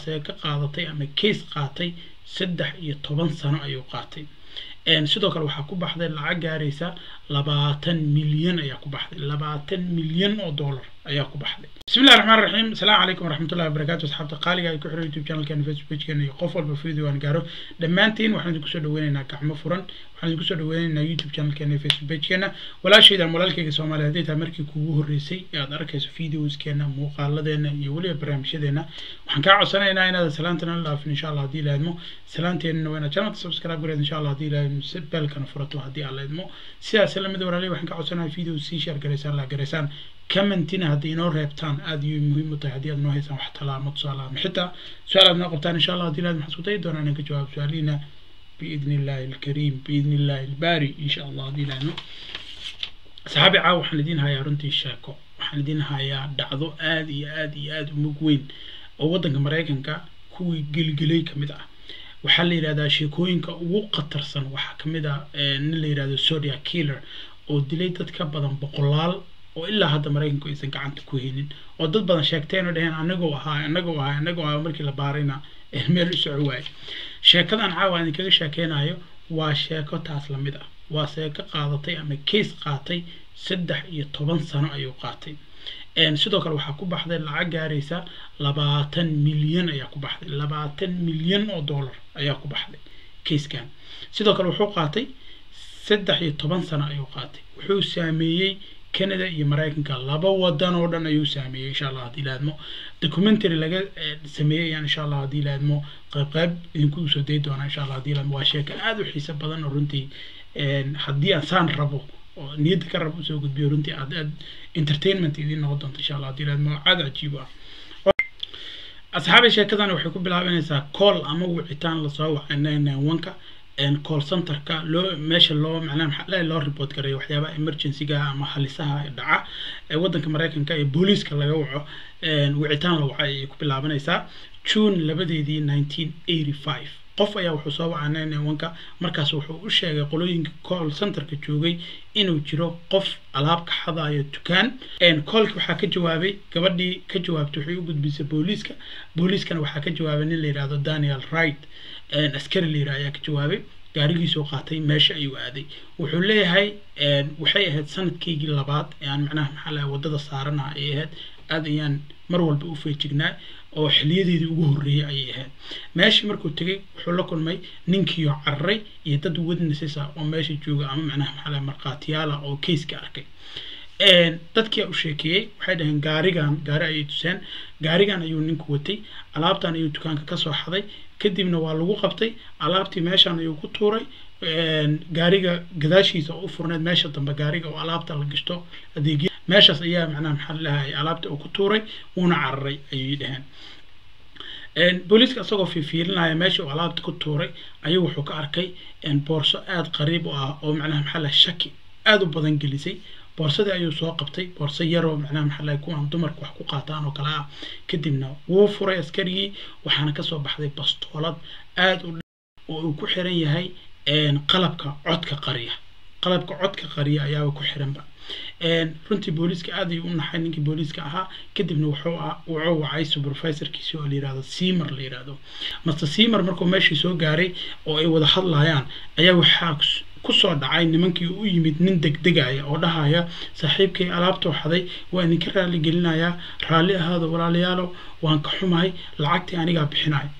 seeko qaadatay ama case qaatay saddex iyo toban sano ayuu qaatay sidoo kale waxaa ku baxday lacag gaaraysa labaatan milyan ayaa ku baxday labaatan milyan oo dollar ayaa ku baxday bismi illahi raxmaan raxiim asalaamu calaykum waraxmatullahi wabarakatu asxaabta qaaliga ay ku xiran youtube channelkeena facebook pagekeena iyo qof walba video aan gaaro dhammaantiin waxaan idinku soo dhaweynaynaa gacmo furan waxaan idinku soo dhaweynaynaa youtube channelkeena iyo facebook pagekeena walaashayda ama walaalkayga soomaaliya haddii tahay markii kuugu horreysay ee aad arkayso videoskeena muuqaaladeena iyo weliba barnaamijyadeena waxaan kaa codsanaynaa inaadan salaantana la dhaafin insha allah haddii la idmo salaanteenana waa inaad channelka subscribe gareed insha allah haddii la idmo si beelkana furato haddii aan la idmo sidaas lamid walaalay waxaan ka codsanayaa video sii share garaysaan la garaysaan commentina haddii inoo reebtaan aad ayay muhiim u tahay haddii aad noo haysaan wax talaamo tusaale ama xitaa su-aal aad noo qabtaan insha allah haddii la idmo waxaan isku dayi doonaa inaan ka jawaab su-aalihiina biidni illahi alkariim biidni illahi albaari insha allah haddii la idmo saxaabi caaw waxaan idiin hayaa runtii sheeko waxaan idiin hayaa dhacdo aad iyo aad iyo aad u mug weyn oo waddanka maraykanka kuwii gelgelay ka mid ah waxaa la yidhahdaa sheekooyinka ugu khatarsan waxaa ka mid ah nin la yidhahdo sodia killer oo dilay dad ka badan boqolaal oo ilaa hadda maraykanku aysan gacanta ku haynin oo dad badan sheegteen oo dheheen anagoo ahaa anagoo ahaa anagoo ahaa markii la baarayna meel u soco waaye sheekadan caawa aan idinkaga sheekeynayo waa sheeko taas lamid ah waa sheeko qaadatay ama case qaatay saddex iyo toban sano ayuu qaatay sidoo kale waxaa ku baxday lacag gaaraysa labaatan milyan ayaa ku baxday labaatan milyan oo dollar ayaa ku baxday kayskan sidoo kale wuxuu qaatay saddex iyo toban sano ayuu qaatay wuxuu saameeyey canada iyo maraykanka laba wadan oo dhan ayuu saameeyey insha allah haddii laadmo documentary laga sameeyey ayaan insha allah haddii laadmo qayb qayb idinku soo dayi doonaa insha allah haddii laadmo waa sheeko aada u xiiso badan oo runtii haddii aan saan rabo oo niyadda ka rabo usoo gudbiyo runtii aad aad entertainment idiin noqon doonto insha allah haddii laadmo aada cajiib ah asxaabi sheekadan waxay ku bilaabanaysaa call ama wicitaan lasoo wacay nine nine one-ka call centerka loo meesha loo macnaha maxaa loo report gareeyo waxyaabaha emergencyga ama halisaha dhaca ee waddanka maraykanka ee booliiska laga waco wicitaan la wacay ayay ku bilaabanaysaa june labadeedii nineteen eighty five qof ayaa wuxuu soo wacaa nine nine one-ka markaas wuxuu u sheegay qolooyinka call centerka joogay inuu jiro qof alaab ka xadayo dukaan koolki waxaa ka jawaabay gabadhii ka jawaabtay waxay u gudbisay booliiska booliiskana waxaa ka jawaabay nin la yidhahdo daniel wright askari la yidhah ayaa ka jawaabay gaarigiisuu qaatay meesha ayuu aaday wuxuu leeyahay waxay ahayd sanadkaygii labaad ee aan macnaha maxaa lahay waddada saaranaha ay ahayd aad ayaan mar walba u feejignaa oo xiliyadeedii ugu horreeyay ayay ahayd meeshii markuu tegay wuxuu la kulmay ninkiioo cararay iyo dad witnesses ah oo meesha jooga ama macnaha maxaa lahay markhaatiyaal ah oo kayska arkay dadkii u sheekeeyey waxay dhaheen gaarigan gaari ayay tuseen gaarigan ayuu ninku watay alaabtan ayuu dukaanka kasoo xaday kadibna waa lagu qabtay alaabtii meeshan ayuu ku tuuray gaariga gadaashiisa oo u furneed meesha dambe gaariga oo alaabta la gashto adeegya meeshaas ayaa macnaha maxaa lalahay alaabta uu ku tuuray wuuna cararay ayay dhaheen booliiska isagoo fiifiilinaya meesha uu alaabta ku tuuray ayuu wuxuu ka arkay boorso aada qariib u ah oo macnaha maxaa lahay shaki aada u badan gelisay boorsadii ayuu soo qabtay boorso yaroo macnaha maxaa lahay kuwaan dumarka wax ku qaataan oo kale ah kadibna wuu furay askarigii waxaana kasoo baxday bastoolad aada u oo uu ku xiran yahay qalabka codka qariya qalabka codka qariya ayaaba ku xiranba runtii booliiska aad ayuu u naxay ninkii booliiska ahaa kadibna wuxuu wuxuu wacay supervisorkiisi oo la yihahdo seamer la yihahdo master seamer markuu meeshii soo gaaray oo ay wada hadlayaan ayaa waxaa kusoo dhacay nimankii u yimid nin degdegaya oo dhahaya saaxiibkay alaabtuu xaday waa idinka raali gelinayaa raalli ahaado walaalayaalo waan ka xumahay lacagtii anigaa bixinaya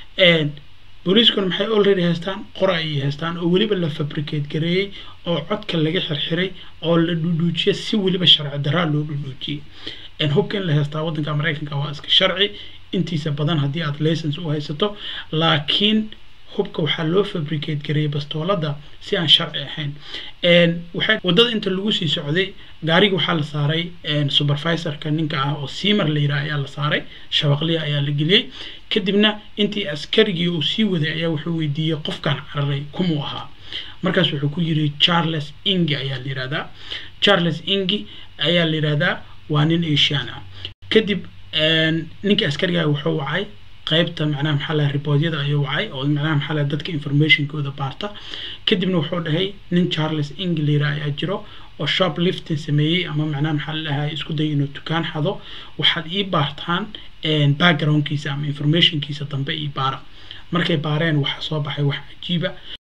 booliiskuna maxay already haystaan qora ayay haystaan oo weliba la fabricate gareeyey oo codka laga xirxiray oo la dhudhuujiyay si weliba sharci daraa loo dhudhuujiyey hubka in la haystaa waddanka maraykanka waa iska sharci intiisa badan haddii aad license u haysato laakiin hubka waxaa loo fabricate gareeyay bastoolada si aan sharci ahayn waxay waddada inta lagu sii socday gaariga waxaa la saaray supervisorka ninka ah oo seamer la yidhaha ayaa la saaray shabaqliya ayaa la geliyey kadibna intii askarigii uu sii waday ayaa wuxuu weydiiyey qofkan cararay kumuu ahaa markaas wuxuu ku yiri charles ingi ayaa la yihahdaa charles ingi ayaa la yihahdaa waa nin asian ah kadib ninka askariga wuxuu wacay qaybta macnaha maxaa lahay riboodyada ayuu wacay oo macnaha maxaa lahay dadka informationkooda baarta kadibna wuxuu dhahay nin charles ingler ayaa jiro oo shoplifting sameeyey ama macnaha maxaa la dhahay isku day inuu dukaan xado waxaad ii baartaan backgroundkiisa ama informationkiisa dambe ii baara markay baareen waxaa soo baxay wax cajiiba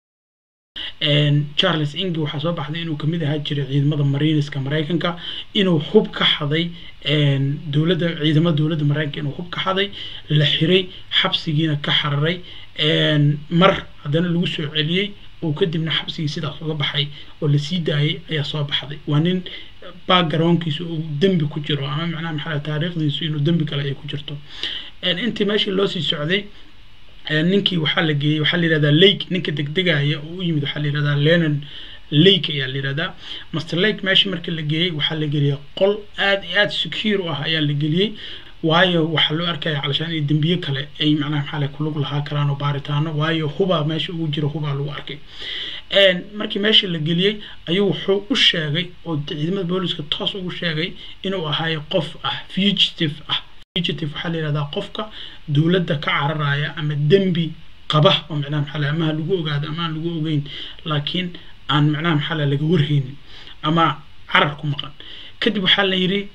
charles ingi waxaa soo baxday inuu kamid ahaa jiray ciidamada marineska maraykanka inuu hub ka xaday dowladda ciidamada dowladda maraykanka inuu hub ka xaday la xiray xabsigiina ka xararay mar haddana lagu soo celiyey oo kadibna xabsigii sidaas uga baxay oo lasii daayay ayaa soo baxday waa nin backgroundkiisu uu dembi ku jiro ama macnaha maxaa taariikhdiisu inuu dembi kale ay ku jirto intii meeshii loo sii socday ninkii waxaa la geeyey waxaa la yihahdaa lake ninka degdegaya oo u yimid waxaa la yihahdaa lenon lake ayaa la yihahdaa master lake meeshii marka la geeyey waxaa la geliyey qol aad iyo aad secure u ah ayaa la geliyey waayo waxaa loo arkaya calashaan in dembiye kale ay macnaha maxaa le kulug lahaa karaan oo baaritaano waayo hubaa meesha ugu jiro hubaa lagu arkay markii meesha la geliyey ayuu wuxuu u sheegay oo ciidamada booliska toos ugu sheegay inuu ahaayo qof ah fugitive ah fugitive waxaa la yihahdaa qofka dowladda ka cararaya ama dembi qaba oo macnaha maxaa le amaha lagu ogaado ama aan lagu ogeyn laakiin aan macnaha maxaa le laga warhaynin ama carar ku maqan kadib waxaa la yidhi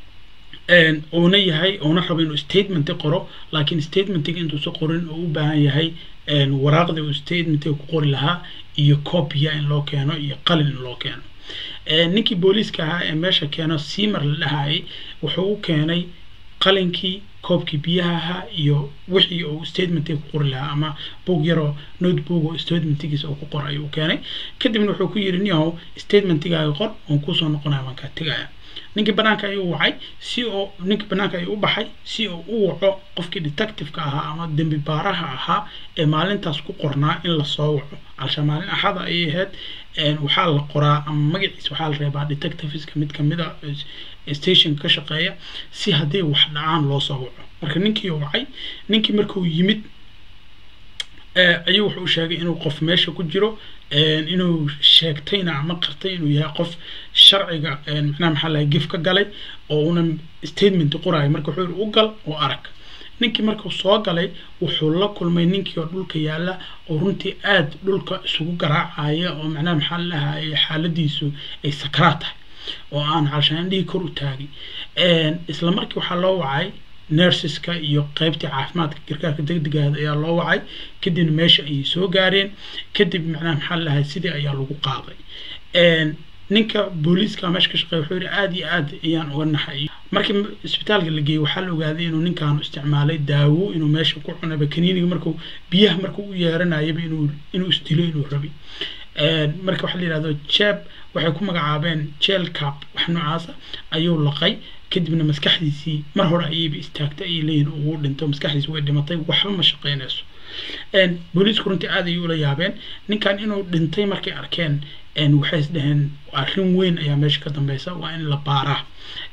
uuna yahay uuna rabo inuu statement qoro laakiin statementiga intuusa qorin oo u baahan yahay waraaqda uu statementiga ku qori lahaa iyo copya in loo keeno iyo qalin in loo keeno ninkii booliiska ahaa ee meesha keeno simar la dhahayay wuxuu u keenay qalinkii koobkii biyaha ahaa iyo wixii uu statementiga ku qori lahaa ama bog yaroo notebook oo statementigiisa uu ku qor ayuu keenay kadibna wuxuu ku yidhi niyahow statementigaaga qor oon kusoo noqonaya waan kaa tegaya ninkii banaanka ayuu wacay si oo ninkii banaanka ayuu u baxay si uu u waco qofkii detectiveka ahaa ama dembi baaraha ahaa ee maalintaas ku qornaa in lasoo waco calsha maalin axada ayay ahayd waxaa la qoraa ama magaciisa waxaa la reebaa detectiveska mid kamida stationka ka shaqeeya si haddii wax dhacaan loo soo waco marka ninkii wacay ninkii markuu yimid ayuu wuxuu sheegay inuu qof meesha ku jiro inuu sheegtayna ama qartay inuu yahay qof sharciga macnaha maxaa lahay gif ka galay oo una statement qorayo marka wuxuu yihi u gal oo arag ninkii markuu soo galay wuxuu la kulmay ninkii oo dhulka yaalla oo runtii aad dhulka isugu garaacaya oo macnaha maxaa la dhahaye xaaladiisu ay sakraa tahay oo aan calshaandhihii kor u taagay isla markii waxaa loo wacay nerseska iyo qeybtii caafimaadka gargaarka degdegaada ayaa loo wacay kadibna meesha ayay soo gaareen kadib macnaha maxaa la dhahay sidii ayaa lagu qaaday ninka booliiska meesha ka shaqeeya wuxuu yihi aada iyo aad ayaan uga naxay markii isbitaalka la geeyey waxaa la ogaaday inuu ninkaanu isticmaalay daawo inuu meesha ku cunaba kaniiniga markuu biyaha markuu u yeeranayaba inuu inuu isdilo inuu rabi marka waxaa la yihahdo jeb waxay ku magacaabeen jel cap wax noocaasa ayuu laqay kadibna maskaxdiisii mar hore ayayba istaagtay ayay leeyihin ugu dhinto maskaxdiisi way dhimatay waxba ma shaqeynayso booliisku runtii aad ayay ula yaabeen ninkan inuu dhintay markay arkeen waxay is dhaheen arrin weyn ayaa meesha ka dambeysa waa in la baaraa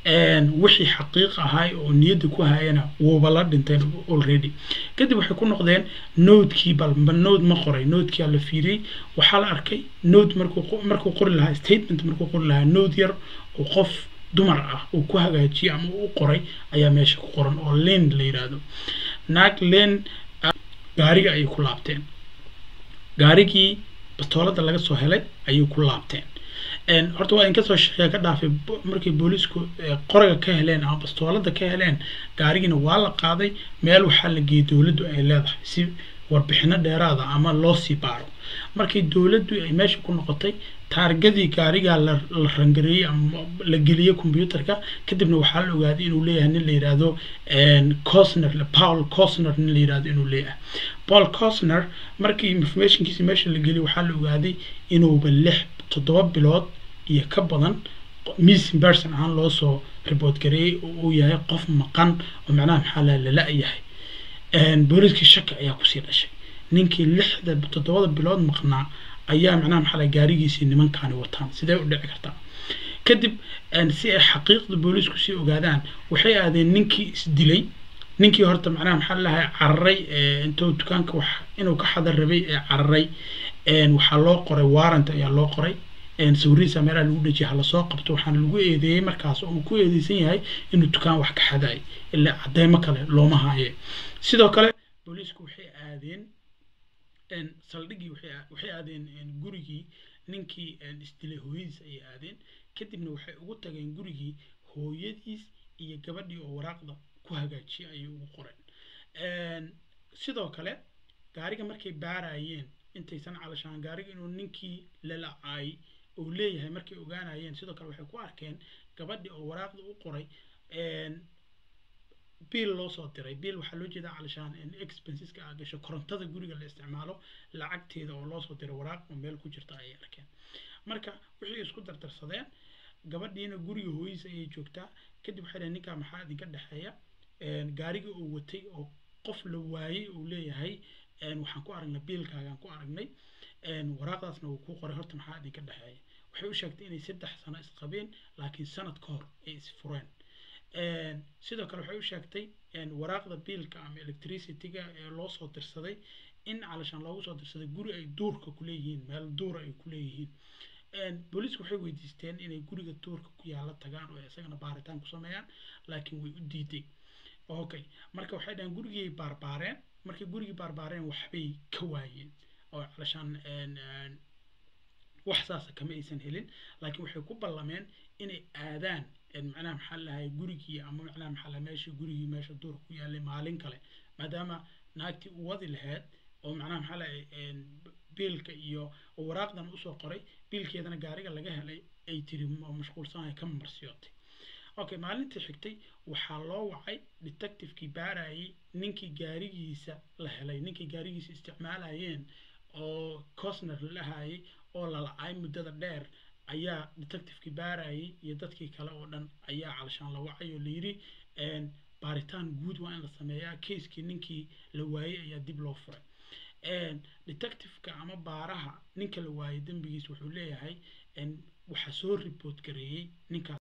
wixii xaqiiq ahay oo niyadda ku hayana wuuba la dhinteen already kadib waxay ku noqdeen noodkii bal ma nood ma qoray noodkia la fiiriyey waxaa la arkay nood markuu markuu qori lahaa statement markuu qori lahaa nood yar oo qof dumar ah uu ku hagaajiyey ama u qoray ayaa meesha ku qoran oo len la yidhaahdo naag len gaariga ayay ku laabteen gaarigii bastoolada laga soo helay ayay ku laabteen horta waa inkasoo shaqeeya ka dhaafay markay booliisku qoraga ka heleen ama bastoolada ka heleen gaarigiina waa la qaaday meel waxaa la geeyey dowladdu ay leedahay si warbixino dheeraada ama loo sii baaro markii dowladdu ay meesha ku noqotay taargadii gaarigaa la rangareeyey ama la geliyey combyuterka kadibna waxaa la ogaaday inuu leeyahay nin la yidhaahdo cosner paul cosner nin la yidhahdo inuu leeyahay paul cosner markii informationkiisi meesha la geliyey waxaa la ogaaday inuuba lix toddoba bilood iyo ka badan missing person ahaan loo soo report gareeyey oo uu yahay qof maqan oo macnaha maxaa la lala-yahay booliiskii shaki ayaa kusii dhashay ninkii lixda toddobada bilood maqnaa ayaa macnaha maxaa lahay gaarigiisii nimankaani wataan sidee u dhici kartaa kadib si ay xaqiiqda booliisku sii ogaadaan waxay aadeen ninkii isdilay ninkii horta macnaha maxaa lahay cararay intuu dukaanka wax inuu ka xadar rabay ee cararay waxaa loo qoray warrant ayaa loo qoray sawirihiisa meelaha lagu dhejiyay halasoo qabto waxaana lagu eedeeyey markaas oo uu ku eedeysan yahay inuu dukaan wax ka xadaay ilaa cadeymo kale looma haaye sidoo kale booliisku waxay aadeen saldhiggii waxay aadeen gurigii ninkii isdilay hooyadiis ayay aadeen kadibna waxay ugu tageen gurigii hooyadiis iyo gabadhii oo waraaqda ku hagaajiyay ayay ugu qoreen sidoo kale gaariga markay baarayeen intaysan calashaan gaariga inuu ninkii lalacay uu leeyahay markay ogaanayeen sidoo kale waxay ku arkeen gabadhii oo waraaqda u qoray biil loo soo diray biil waxaa loo jeedaa calashaan expenseska aa gasho korontada guriga la isticmaalo lacagteeda oo loo soo diray waraaq oo meel ku jirta ayay arkeen marka wixii isku dardarsadeen gabadhiina guriga hooyadiisa ayay joogtaa kadib waxay dhaheen ninkaa maxaa idinka dhexeeya gaariga uu watay oo qof la waayey uu leeyahay waxaan ku aragnay biilkaagaan ku aragnay waraaqdaasna wuu kuu qoray horta maxaa idinka dhexeeya waxay u sheegtay inay saddex sano isqabeen laakiin sanad ka hor ay isfureen sidoo kale waxay u sheegtay waraaqda biilka ama electricityga ee loo soo dirsaday in calashaan loogu soo dirsaday guri ay duurka kuleeyihiin meel duura ay kuleeyihiin booliisku waxay weydiisteen inay guriga duurka ku yaala tagaan oo isagana baaritaan ku sameeyaan laakiin way u diiday okay marka waxay dhaheen gurigii baarbaareen markay gurigii baarbaareen waxbay ka waayeen oo calashaan wax saasa kama aysan helin laakiin waxay ku ballameen inay aadaan macnaha maxaa lahay gurigii ama macnaha maxaa lahay meeshii gurigii meesha duurka ku yaalay maalin kale maadaama naagtii u wadi lahayd oo macnaha maxaa lahay biilka iyo waraaqdan usoo qoray biilkeedana gaariga laga helay ay tiri mashquulsanahay ka marsiyootay okay maalintii xigtay waxaa loo wacay detectivekii baarayay ninkii gaarigiisa la helay ninkii gaarigiisa isticmaalayeen oo cosner la lahayay oo lalacay muddada dheer ayaa detectivekii baarayay iyo dadkii kale oo dhan ayaa calashaan la wacay oo layidhi baaritaan guud waa in la sameeyaa keiskii ninkii la waayey ayaa dib loo furay detectiveka ama baaraha ninka la waayey dembigiis wuxuu leeyahay waxaa soo report gareeyey ninkaas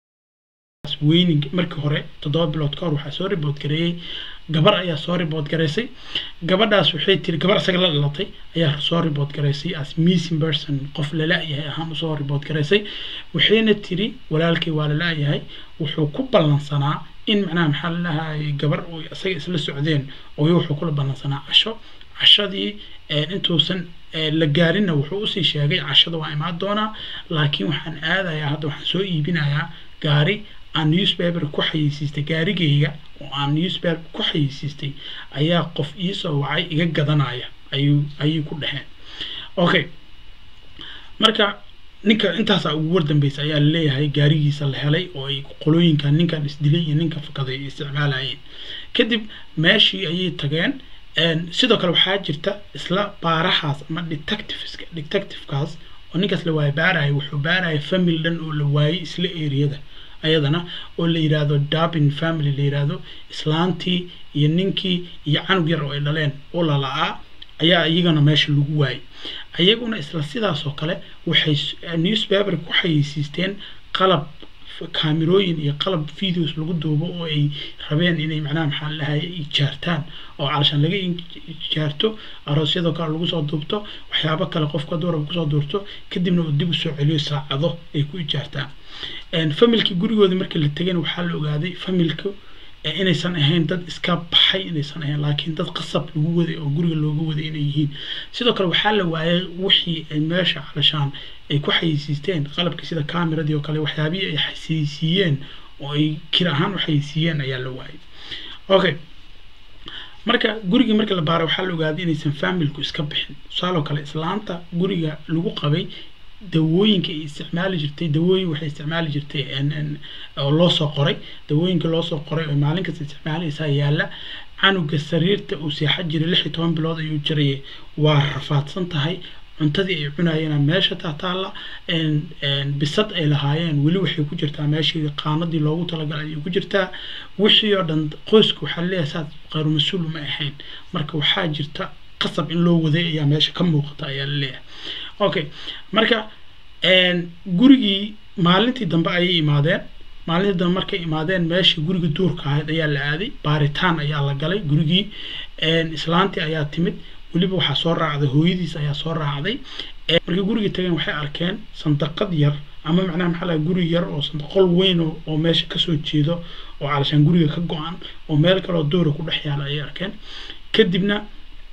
weyning markii hore toddoba bilood ka hor waxaa soo report gareeyey gabar ayaa soo report garaysay gabadhaas waxay tiri gabar isaga la dhalatay ayaa soo report garaysay as missing person qof lala-yahay ahaan usoo report garaysay waxayna tiri walaalkay waa lala-yahay wuxuu ku ballansanaa in macnaha maxaa lalahay gabar oo isaga isla socdeen oo wuxuu kula ballansanaa casho cashadii intuusan la gaarinna wuxuu usii sheegay cashada waa imaan doonaa laakiin waxaan aadayaa hadda waxaan soo iibinayaa gaari aan newspaper ku xayeysiistay gaarigayga oo aan newspaper ku xayeysiistay ayaa qof iisoo wacay iga gadanaya ayuu ayay ku dhaheen okay marka ninka intaasaa ugu wardambeysa ayaa laleeyahay gaarigiisa la helay oo ay qolooyinka ninkan isdilay iyo ninka fakaday ay isticmaalayeen kadib meeshii ayay tageen sidoo kale waxaa jirta isla baarahaas ama detectiveska detectivekaas oo ninkaas la waayay baaraya wuxuu baaraya family dhan oo la waayay isla eriyada ayadana oo la yidhaahdo dabin family la yidhaahdo islaantii iyo ninkii iyo canug yar oo ay dhaleen oo lala'aa ayaa iyagana meesha lagu waayay ayaguna isla sidaas oo kale waxay newspaper ku xayeysiisteen qalab kaamirooyin iyo qalab videos lagu duubo oo ay rabeen inay macnaha maxaa lahay ijaartaan oo calashaan laga ijaarto aroosyadoo kale lagu soo duubto waxyaabo kale qofka duuraba kusoo duurto kadibna uu dib usoo celiyo saacado ay ku ijaartaan familkii gurigooda markii la tegeen waxaa la ogaaday familka inaysan ahayn dad iska baxay inaysan ahayn laakiin dad qasab lagu waday oo guriga looga waday inay yihiin sidoo kale waxaa la waayay wixii ay meesha calashaan ay ku xayeysiisteen qalabkii sida cameradii oo kale waxyaabihii ay xayeysiiyeen oo ay kir ahaan u xayeysiiyeen ayaa la waayay okay marka gurigii markii la baaray waxaa la ogaaday inaysan familku iska bixin tusaaloo kale islaanta guriga lagu qabay dawooyinka ay isticmaali jirtay dawooyin waxay isticmaali jirtay oo loo soo qoray dawooyinka loo soo qoray oo maalin kasta isticmaalaysaa yaalla canuga sariirta uu seexan jiray lix iyo toban bilood ayuu jirayay waa rafaadsan tahay cuntadii ay cunayeen meesha taataalla bisad ay lahaayeen weli waxay ku jirtaa meeshii qaanadii loogu talagalay ayay ku jirtaa wixii oo dhan qoyska waxaa leeyahay saas khayru mas-uul ma ahayn marka waxaa jirta qasab in loo waday ayaa meesha ka muuqata ayaa la leeyahay okay marka gurigii maalintii dambe ayay imaadeen maalintii dambe markay imaadeen meeshii guriga duurka ahayd ayaa la aaday baaritaan ayaa la galay gurigii islaantii ayaa timid weliba waxaa soo raacday hooyadiis ayaa soo raacday markay gurigii tageen waxay arkeen sandaqad yar ama macnaha maxaa laha guri yar oo sandaqol weyn oo meesha kasoo jeedo oo calashaan guriga ka go-an oo meel kaleoo duura ku dhex yaala ayay arkeen kadibna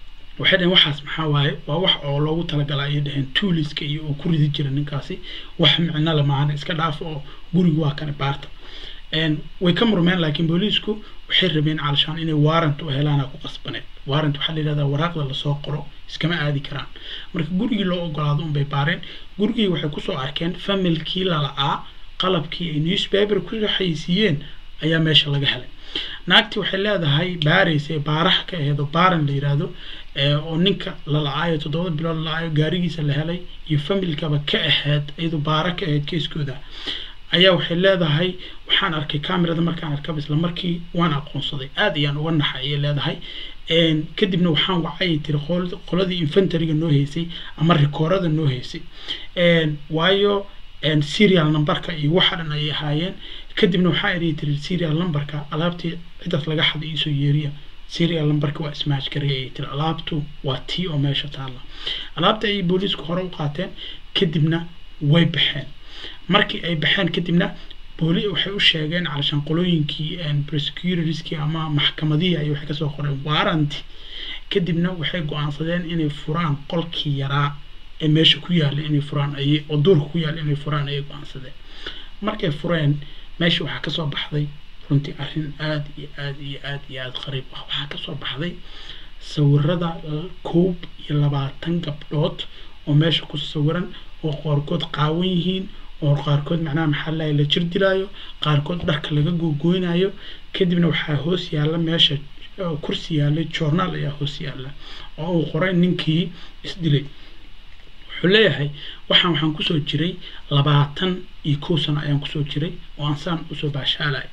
waxay dhaheen waxaas maxaa waaye waa wax oo loogu talagalaa ayay dhaheen tuuliska iyo uu ku ridi jira ninkaasi wax micno le maahan iska dhaaf oo guriga waa kane baarta way ka murmeen laakiin booliisku waxay rabeen calashaan inay warrant u helaana ku qasbaneed warrant waxaa la yidhahdaa waraaqda lasoo qoro iskama aadi karaan marka gurigii loo ogolaado unbay baareen gurigii waxay kusoo arkeen familkii lala'aa qalabkii ay newspaper ku xaysiiyeen ayaa meesha laga helay naagtii waxay leedahay baaraysa baaraha ka aheed oo baaran la yidhaahdo oo ninka la la-aayo toddoba bilood la la-aayo gaarigiisa la helay iyo familkaba ka aheyd iyadoo baara ka aheyd keeskooda ayaa waxay leedahay waxaan arkay camerada markaan arkaba isla markii waan aqoonsaday aad ayaan uga naxay ayay leedahay kadibna waxaan wacay tiri qoladii infantaryga noo haysay ama rikoorada noo haysay waayo serial numberka iyo waxa dhan ayay ahaayeen kadibna waxaa idhi tiri serial numberka alaabtii cidaas laga xaday iisoo yeeriya serial numberka waa smash garay ayay tiri alaabtu waa tii oo meesha taalla alaabta ayay booliisku hore u qaateen kadibna way baxeen markii ay baxeen kadibna booli waxay u sheegeen calashaan qolooyinkii prosecutorskii ama maxkamadihii ay waxay kasoo qoreen warranty kadibna waxay go-aansadeen inay furaan qolkii yaraa ee meesha ku yaalla inay furaan ayay oo duurka ku yaalla inay furaan ayay go-aansadeen markay fureen meesha waxaa kasoo baxday runtii arrin aada iyo aada iyo aada iyo aada qariib ah waxaa kasoo baxday sawirada koob iyo labaatan gabdhood oo meesha ku sawiran oo qaarkood qaawan yihiin oo qaarkood macnaha maxaa lahay la jir dilaayo qaarkood dharka laga googooynayo kadibna waxaa hoos yaalla meesha kursi yaallay journaal ayaa hoos yaalla oo uu qoray ninkii isdilay wuxuu leeyahay waxaan waxaan kusoo jiray labaatan iyo kow sano ayaan kusoo jiray oo aan saan usoo baashaalay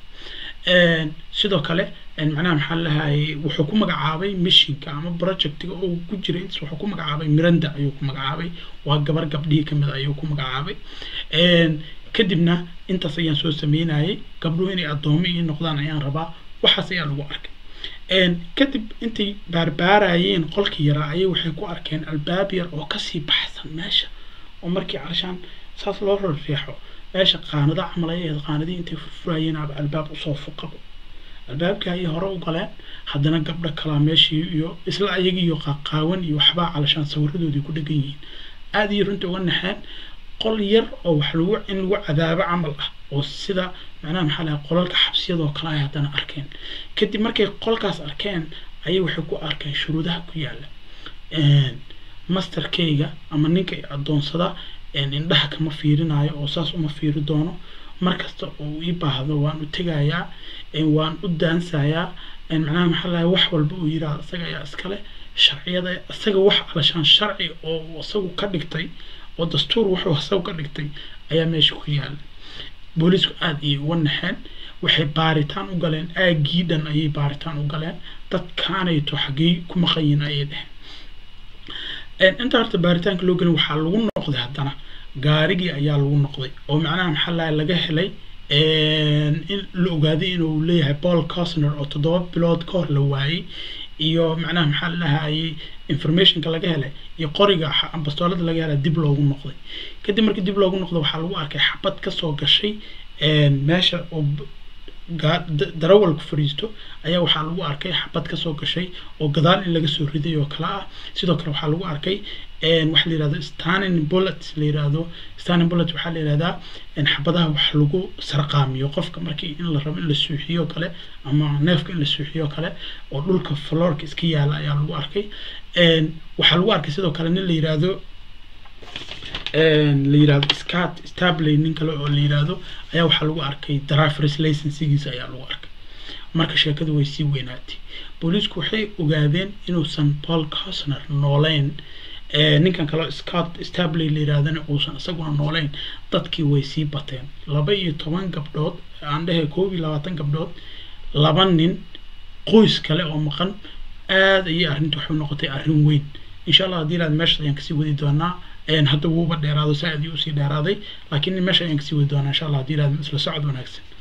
sidoo kale macnaha maxaa lahayay wuxuu ku magacaabay mishinka ama projectiga oo ku jiray wuxuu ku magacaabay miranda ayuu ku magacaabay waa gabar gabdhihii kamid ayuu ku magacaabay kadibna intaas ayaan soo sameynayay gabdhuhu inay addoomo ii noqdaan ayaan rabaa waxaas ayaa lagu arkay kadib intay baarbaarayeen qolkii yaraa ayay waxay ku arkeen albaab yar oo kasii baxsan meesha oo markii calashaan saas loo rarriixo meesha qaanado camal ay ahayd qaanadii intay furfurayeen aba albaab usoo fuqabo albaabkii ayay hore u galeen haddana gabdho kalaa meeshii iyo isla ayagii iyo qaqaawan iyo waxbaa calashaan sawiradoodii ku dhegan yihiin aada iyo runtii uga naxeen qol yar oo wax lagu in lagu cadaabo camal ah oo sida macnaha maxaa lahay qolalka xabsiyadoo kale ay haddana arkeen kadib markay qolkaas arkeen ayay waxay ku arkeen shuruudaha ku yaalla masterkayga ama ninka addoonsada indhaha kama fiirinayo oo saas uma fiiri doono markasta oo ii baahdo waan u tegayaa waan u daansayaa macnaha maxaa lahay wax walba uu yidhaahdo isaga ayaa iskale sharciyada isaga wax alashaan sharci oo isagu ka dhigtay oo dastuur wuxuu isagu ka dhigtay ayaa meesha ku yaala booliisku aada ayay uga naxeen waxay baaritaan u galeen aaggii dhan ayay baaritaan u galeen dadkaanayto xaggey ku maqanyihin ayay dheheen inta horta baaritaanka loo gelin waxaa lagu noqday haddana gaarigii ayaa lagu noqday oo macnaha maxaa lahay laga helay in la ogaaday inuu leeyahay paul cosner oo toddoba bilood ka hor la waayey iyo macnaha maxaa lahayay informationka laga helay iyo qoriga bastoolada laga helay dib loogu noqday kadib markii dib loogu noqday waxaa lagu arkay xabad kasoo gashay meesha oo darawalku fariisto ayaa waxaa lagu arkay xabad kasoo gashay oo gadaal in laga soo riday oo kale ah sidoo kale waxaa lagu arkay waxa la yirahdo stanin bullet la yirahdo stanin bullet waxaa la yirahdaa xabadaha wax lagu sarqaamiyo qofka markii in la rabo in la suuxiyo kale ama neefka in la suuxiyo kale oo dhulka floorka iska yaala ayaa lagu arkay waxaa lagu arkay sidoo kale nin la yirahdo la yirahdo scat stabley nin kale oo la yirahdo ayaa waxaa lagu arkay drivers licensigiisa ayaa lagu arkay marka sheekadu way sii weynaatay booliisku waxay ogaadeen inuusan paul cosner nooleyn ninkan kaleo scott stabley la yirahdana uusan isaguna nooleyn dadkii way sii bateen laba iyo toban gabdhood aan dhehe koob iyo labaatan gabdhood laba nin qoys kale oo maqan aada ayay arrinta waxay noqotay arrin weyn insha allah haddii ilaad meeshaas ayaan kasii wadi doonaa hadda wuuba dheeraado saa-id usii dheeraaday laakiin meesha ayaan kasii wadi doonaa insha allah haddii ilaad isla socod wanaagsan